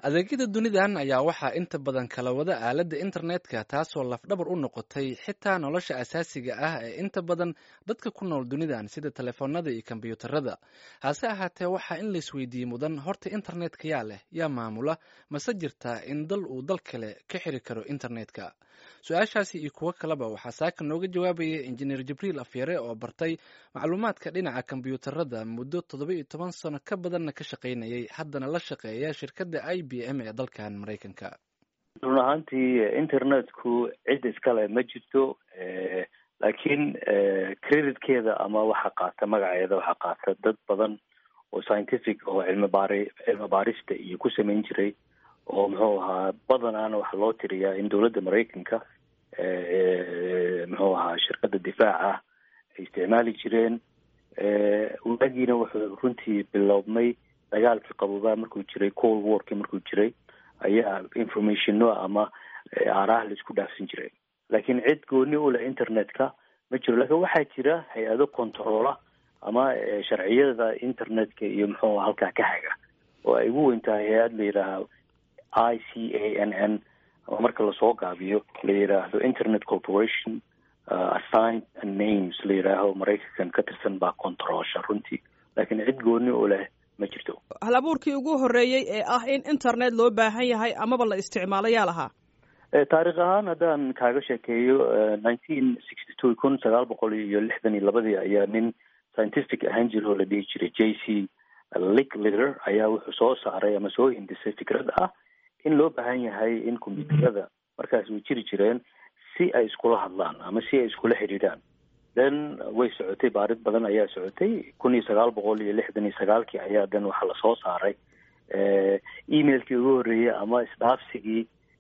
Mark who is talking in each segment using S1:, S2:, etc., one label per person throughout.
S1: adeegyada dunidan ayaa waxaa inta badan kala wada aaladda internetka taasoo lafdhabar u noqotay xitaa nolosha asaasiga ah ee inta badan dadka ku nool dunidan sida telefoonada iyo kombyuutarada hase ahaatee waxaa in laisweydiiyey mudan horta internetka yaa leh yaa maamula mase jirtaa in dal uu dal kale ka xiri karo internetka su-aashaasi iyo kuwo kaleba waxaa saaka nooga jawaabaya injineer jibriil afyare oo bartay macluumaadka dhinaca kombyuutarada muddo toddoba iyo toban sano ka badanna ka shaqaynayay haddana la shaqeeya shirkadda i b m ee dalkan maraykanka
S2: run ahaantii internetku cid iskale ma jirto laakiin creditkeeda ama waxa qaata magaceeda waxaa qaata dad badan oo scientific oo cilmi baari cilmi baarista iyo ku samayn jiray oo muxuu ahaa badanaana waxaa loo tiriyaa in dowladda maraykanka muxuu ahaa shirkadda difaaca ay isticmaali jireen waagiina wuxuu runtii biloobmay dagaalkii qaboobaa markuu jiray cold warkii markuu jiray ayaa informationno ama aaraha laisku dhaafsan jiray laakiin cid gooni u leh internetka ma jiro lakin waxaa jira hay-ado controla ama sharciyada internetka iyo muxuu halkaa ka haga oo ay ugu weyn tahay hay-ad la yidhaaha i c a n n ama marka lasoo gaabiyo la yidhaahdo internet corporation assign names la yidhaaho maraykankan ka tirsan baa controlsha runtii laakiin cid gooni u leh ma jirto
S3: hal abuurkii ugu horreeyey ee ah in internet loo baahan yahay amaba la isticmaalo yaa lahaa
S2: taarikh ahaan haddaan kaaga sheekeeyo nineteen sixty two kun sagaal boqol iyo lixdan iyo labadii ayaa nin scientific ahaan jira oo la dhihi jiray j c licklider ayaa wuxuu soo saaray ama soo hindisay fikrad ah in loo baahan yahay in combyuutarada markaas way jiri jireen si ay iskula hadlaan ama si ay iskula xidhiidhaan then way socotay baarid badan ayaa socotay kun iyo sagaal boqol iyo lixdan iyo sagaalkii ayaa then waxaa lasoo saaray emailkii ugu horreeyey ama isdhaafsigii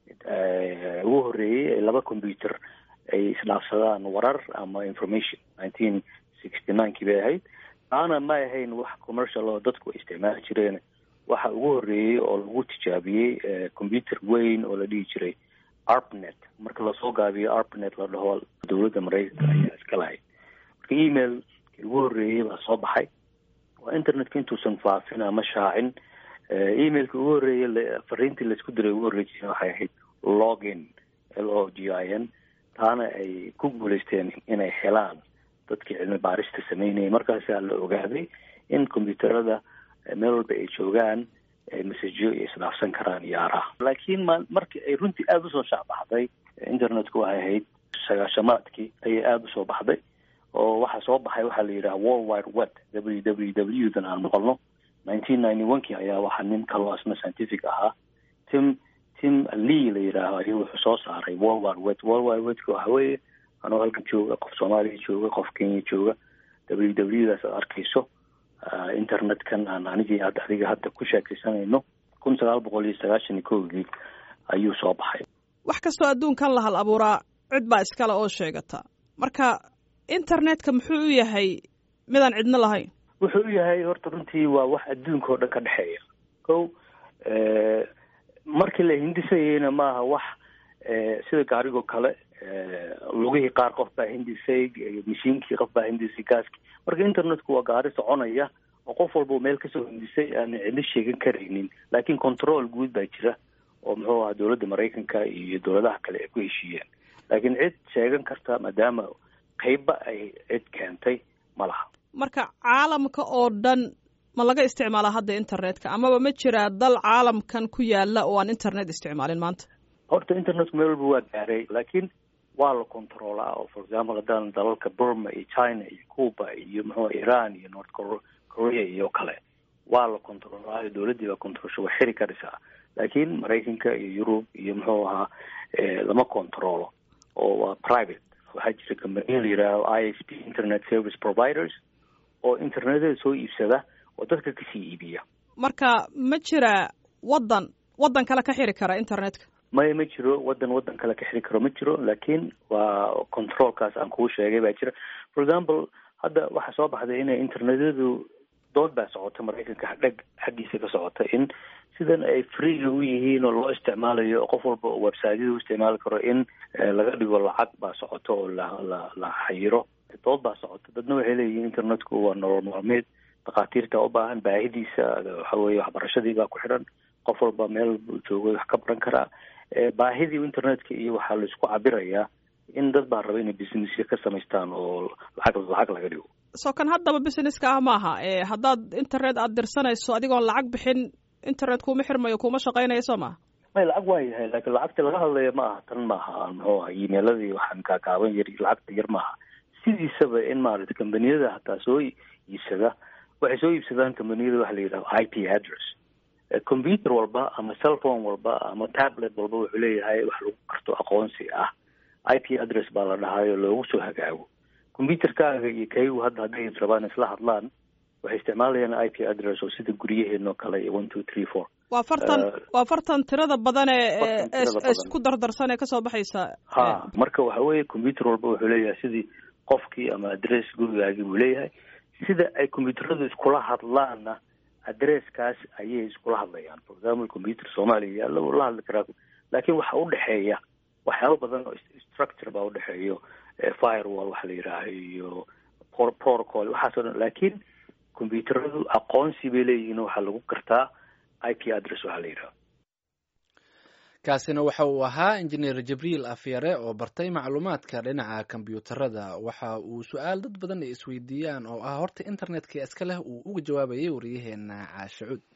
S2: ugu horreeyey laba combyuter ay isdhaafsadaan warar ama information nineteen sixty ninekii bay ahayd taana ma ahayn wax commercial oo dadku ay isticmaali jireen waxa ugu horreeyey oo lagu tijaabiyey combyuter weyn oo la dhihi jiray arpnet marka lasoo gaabiyo arpnet la dhaho dowladda maraykanka ayaa iska lahayd marka email ugu horreeyey baa soo baxay waa internetka intuusan faafin ama shaacin emailka ugu horreeyey fariintii laisku diray ugu horreysay waxay ahayd login l o g i n taana ay ku guuleysteen inay helaan dadkii cilmi baarista sameynayay markaasaa la ogaaday in combyuutarada meel walba ay joogaan messageyo ay isdhaafsan karaan iyo aaraha laakiin ma markii ay runtii aada usoo shaacbaxday internetku waxay ahayd sagaashamaadkii ayay aada usoo baxday oo waxaa soo baxay waxaa la yidhaha world wide web w w w dan aan maqalno nineteen ninety one kii ayaa waxaa nin kaloo asna scientific ahaa tim tim lee la yidhaaho ayuu wuxuu soo saaray world wide web world wide webka waxa weeye anoo halkan jooga qof soomaaliya jooga qof kenya jooga w w daas aad arkayso internetkan aan anigii ad adiga hadda ku sheekaysanayno kun sagaal boqol iyo sagaashan iyo kowgii ayuu soo baxay
S3: wax kastoo adduunkan la hal abuuraa cid baa iskale oo sheegata marka internetka muxuu u yahay midaan cidno lahayn
S2: wuxuu u yahay horta runtii waa wax adduunka oo dhan ka dhexeeya ko markii la hindisayeyna maaha wax sida gaarigoo kale lugihii qaar qof baa hindisay mashiinkii qof baa hindisay gaaskii marka internetku waa gaari soconaya oo qof walba meel kasoo hindisay aan cidlo sheegan karaynin laakiin control guud baa jira oo muxuu ahaa dowladda maraykanka iyo dowladaha kale ay ku heshiiyeen laakiin cid sheegan karta maadaama qeybba ay cid keentay ma laha
S3: marka caalamka oo dhan ma laga isticmaalaa hadda internetka amaba ma jiraa dal caalamkan ku yaala oo aan internet isticmaalin maanta
S2: horta internetku meel walba waa gaaray laakiin waa la controlaa oo for example haddaan dalalka burma iyo china iyo cuba iyo muxuu iran iyo north korea iyo kale waa la controlaayo dowladdii baa controlsha waa xiri karaysaa laakiin maraykanka iyo yurub iyo muxuu ahaa lama controlo oo waa private waxaa jira companiya la yidhaaho i s p internet service providers oo internetada soo iibsada oo dadka kasii iibiya
S3: marka ma jira waddan waddan kale ka xiri kara internetka
S2: maya ma jiro waddan waddan kale ka xiri karo ma jiro laakiin waa controlkaas aan kuu sheegay baa jira for example hadda waxaa soo baxday inay internetyadu dood baa socota maraykanka dheg xaggiisa ka socota in sidan ay freega u yihiin oo loo isticmaalayo qof walba oo websiteyada u isticmaali karo in laga dhigo lacag baa socota oo la la la xayiro dood baa socota dadna waxay leeyihiin internetku waa nolol maalmeed dhakhaatiirta u baahan baahidiisa waxa weeye waxbarashadii baa ku xidhan qof walba meel buu joogo wax ka baran karaa baahidii internetka iyo waxaa laisku cabirayaa in dad baa raba inay businessya ka samaystaan oo lacag lacag laga dhigo
S3: so kan haddaba businesska ah maaha haddaad internet aada dirsanayso adigoon lacag bixin internet kuuma xirmayo kuuma shaqaynayo soo maha
S2: may lacag waa yahay laakiin lacagta laga hadlaya ma aha tan maaha muxuu aha emailadii waxaan kaakaaban yar lacagta yar maaha sidiisaba in maarata kambaniyada hataa soo iibsada waxay soo iibsadaan kambaniyada waxa la yidhaha i p address computer walba ama cellphone walba ama tablet walba wuxuu leeyahay wax lagu karto aqoonsi ah i p address baa la dhahayo loogu soo hagaago computerkaaga iyo kaygu hadda hadday rabaan isla hadlaan waxay isticmaalayaan i p address oo sida guryaheenoo kale iyo one two three four
S3: waa fartan waa fartan tirada badan ee isku dardarsan ee kasoo baxaysa
S2: ha marka waxa weeye computer walba wuxuu leeyahay sidii qofkii ama address gurigaagii buu leeyahay sida ay computeradu iskula hadlaanna addresskaas ayay iskula hadlayaan for example computer soomaaliya yaalla wuu la hadli karaa laakiin waxa udhexeeya waxyaaba badan oo structure baa udhexeeyo firewall waxa la yidhaaha iyo protocol waxaas o dhan laakiin computeradu aqoonsi bay leeyihiin waxaa lagu kartaa i p address waxaa la yidhaha
S1: kaasina waxa uu ahaa injineer jibriil afyare oo bartay macluumaadka dhinaca kombyuutarada waxa uu su-aal dad badan ay isweydiiyaan oo ah horta internetka iska leh uu uga jawaabayay waryaheena caashacuud